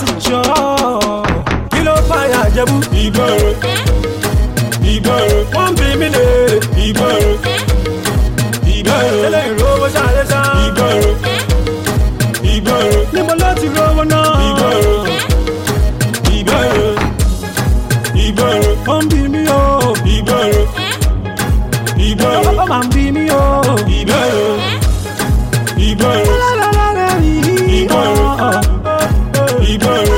sì jọ kí ló fàyà jẹ̀bú ìgboro ìgboro wọ́n bí mi lè ìgboro ìgboro eléyìí rówó ṣàlẹ́ sá ìgboro ìgboro níbo ló ti rówó náà ìgboro ìgboro ìgboro wọ́n bí mi o ìgboro ìgboro ó máa ń bí mi o. ìgboro ìgboro ìgboro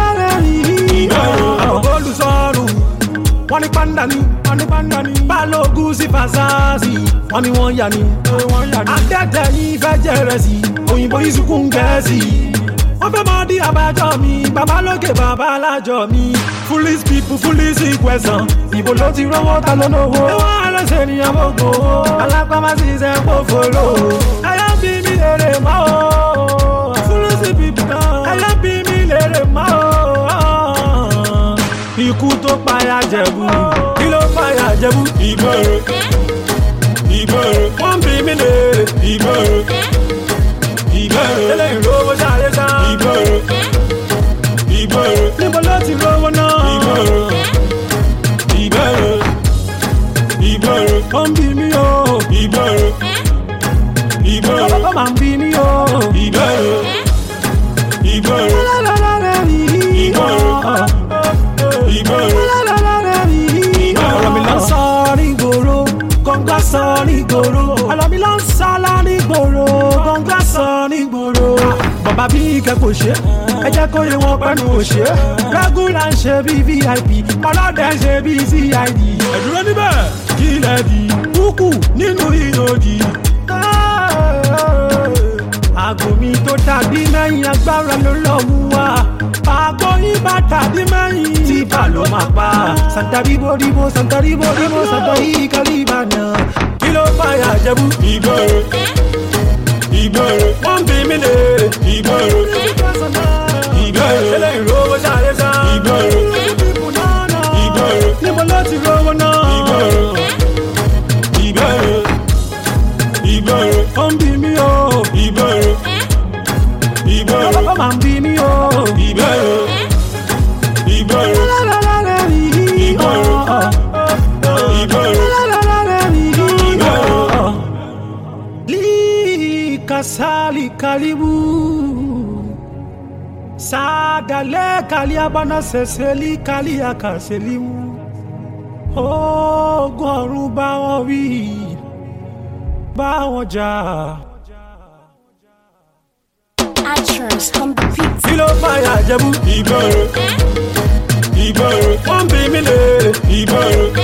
olùsọ̀rù wọ́n ní pàǹdà ni wọ́n ní pàǹdà ni balógun sí fasasi wọ́n ní wọ́n yà ni adẹ́tẹ̀ yìí fẹ́ jẹrẹ sí òyìnbó yìí sunkún gẹ̀ẹ́sì wọ́n fẹ́ mọ di àbájọ mi bàbá lókè bàbá alájọ mi foolish people foolish question ìbò ló ti rówó ta ló lówó ẹwọ́n àlọ́sẹ̀ ènìyàn gbogbo alápámá sì ṣe kó fòlò ẹyọ bí mi lèrè mọ́ o foolish people náà ẹyọ bí mi lèrè mọ́ o ikú tó payà jẹ̀bú kí ló payà jẹ̀bú ìgboro ìgboro wọ́n bí mi lèrè ìgboro ìgboro eléyìí rówó sáré sá ìgboro ìgboro níbo ló ti rówó náà ìgboro ìgboro ìgboro wọ́n bí mi o ìgboro ìgboro ó máa ń bí mi o. ìgboro ìgboro ìgboro ọ̀rọ̀ mi lọ sọ nígboro kọ́ńgá sọ nígboro ọ̀rọ̀ mi lọ sọ nígboro kọ́ńgá sọ nígboro. bàbá bí kẹ́kọ̀ọ́ ṣe ẹ jẹ́ kó yẹ wọn pẹ́nu òṣè rẹ́gúlà ń ṣe bí vip ọlọ́dẹ ń ṣe bí cid. ẹ̀dúró níbẹ̀ kí lẹ̀ di kúkú nínú ìyòdì. àgò mi tó tàbí mẹ́yìn agbára ló lọ́ mú wa. àgbo yín bá tàbí mẹ́yìn. tí bá ló máa pa. santa ribo ribo santa ribo ribo santa yìí kálíbà náà. kí ló fàyà jẹ̀bú. ìgboro ìgboro wọ́n bí mi lè. ìgboro ìgboro eléyìí rówó sáré sá. ìgboro ìgboro níbo ló ti rówó náà. ìgboro ìgboro ìgboro wọ́n bí mi o. ìgboro ìgboro ó máa ń bí mi o. ìgboro ìgboro ìgboro likasali kalibu sadale kaliabana seseli kaliakaselimu ogun ọ̀run bá wọn wí bá wọn jà. Actress on the beat. kí ló fàyà jẹ̀bú. ìgboro ìgboro wọ́n bí mi lè. ìgboro